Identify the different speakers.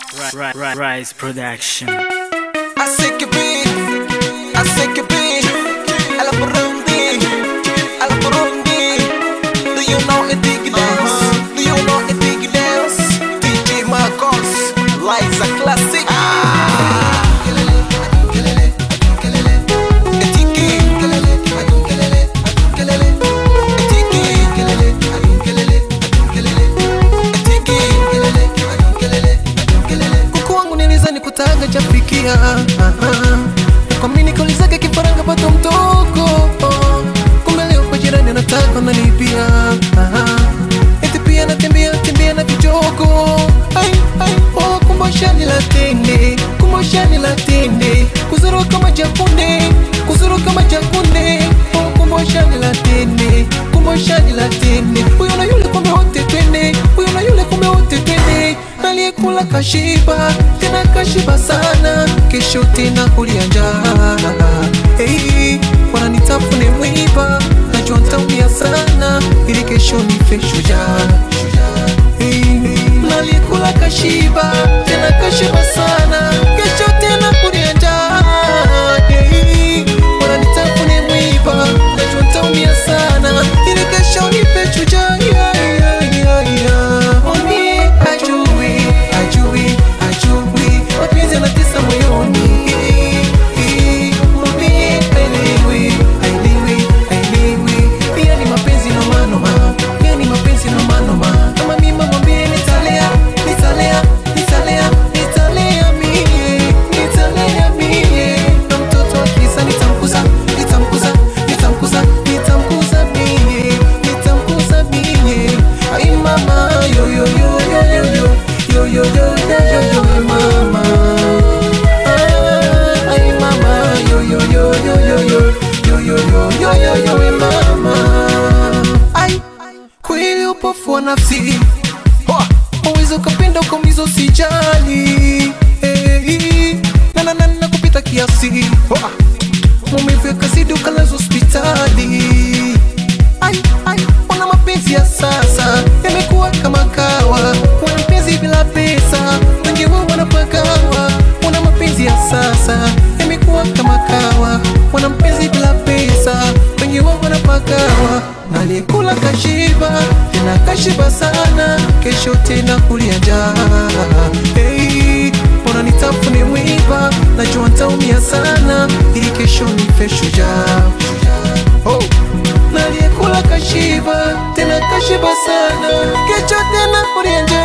Speaker 1: Ri- Ri- Rise Production.
Speaker 2: I say que be, I say que be, a la Burundi, a la Burundi. Do you know a dig dance? Do you know a dig dance? DJ Marcos, Liza Classic. Etiki. kuku wangu nilizani kutaga chafikia kwa mimi nikaulizaga kifaranga pato mtoko kumbe leo kwa jirani nataka nanipia eti pia natembea tembea na vichoko Ai, ai, oh, kumboshani la tende kumboshani la tende kuzuru kama jakunde kuzuru kama jakunde oh, kumboshani la tende kumboshani la tende huyo na yule kumbe wote twende huyo na yule kumbe wote twende aliyekula kashiba tena kashiba sana kesho tena kulia njaa hey, wananitafune mwiba najua ntaumia sana ili kesho nife shujaa hey, aliyekula kashiba tena kashiba sana kesho tena kulia njaa hey, wananitafune mwiba najua ntaumia sana ili kesho nife shujaa yeah, yeah, yeah, yeah. Mwambie hajui, hajui, hajui, mapenzi yanatesa moyoni. Mwambie haelewi, haelewi, haelewi, pia ni mapenzi noma noma, pia ni mapenzi noma noma. Kama mimi mwambie nitalea, nitalea, nitalea, nitalea mie, nitalea mie. Na mtoto akisa nitamkuza, nitamkuza, nitamkuza, nitamkuza mie, nitamkuza mie. Ai mama, yo yo yo yo yo yo, yo yo yo yo yo yo, ai mama. Ah, ai mama, yo yo yo yo yo yo, yo yo yo yo yo yo, ai mama. Ai, kweli upofu wa nafsi Hoa, uwezi ukapenda ukaumizwa usijali hey, na na na na kupita kiasi Hoa, maumivu yakazidi ukalazwa hospitali ai, ai, wana mapenzi ya sasa yamekuwa kama kawa, wana mapenzi bila pesa, wengi wao wanapagawa. Wana mapenzi ya sasa yamekuwa kama kawa, wana mapenzi bila pesa, wengi wao wanapagawa. Na aliyekula kashiba tena kashiba sana, kesho tena kulia njaa. Hey, mbona nitafune mwiba, najua ntaumia sana, ili kesho nife shujaa. Oh na aliyekula kashiba tena kashiba sana, kesho tena kulia njaa.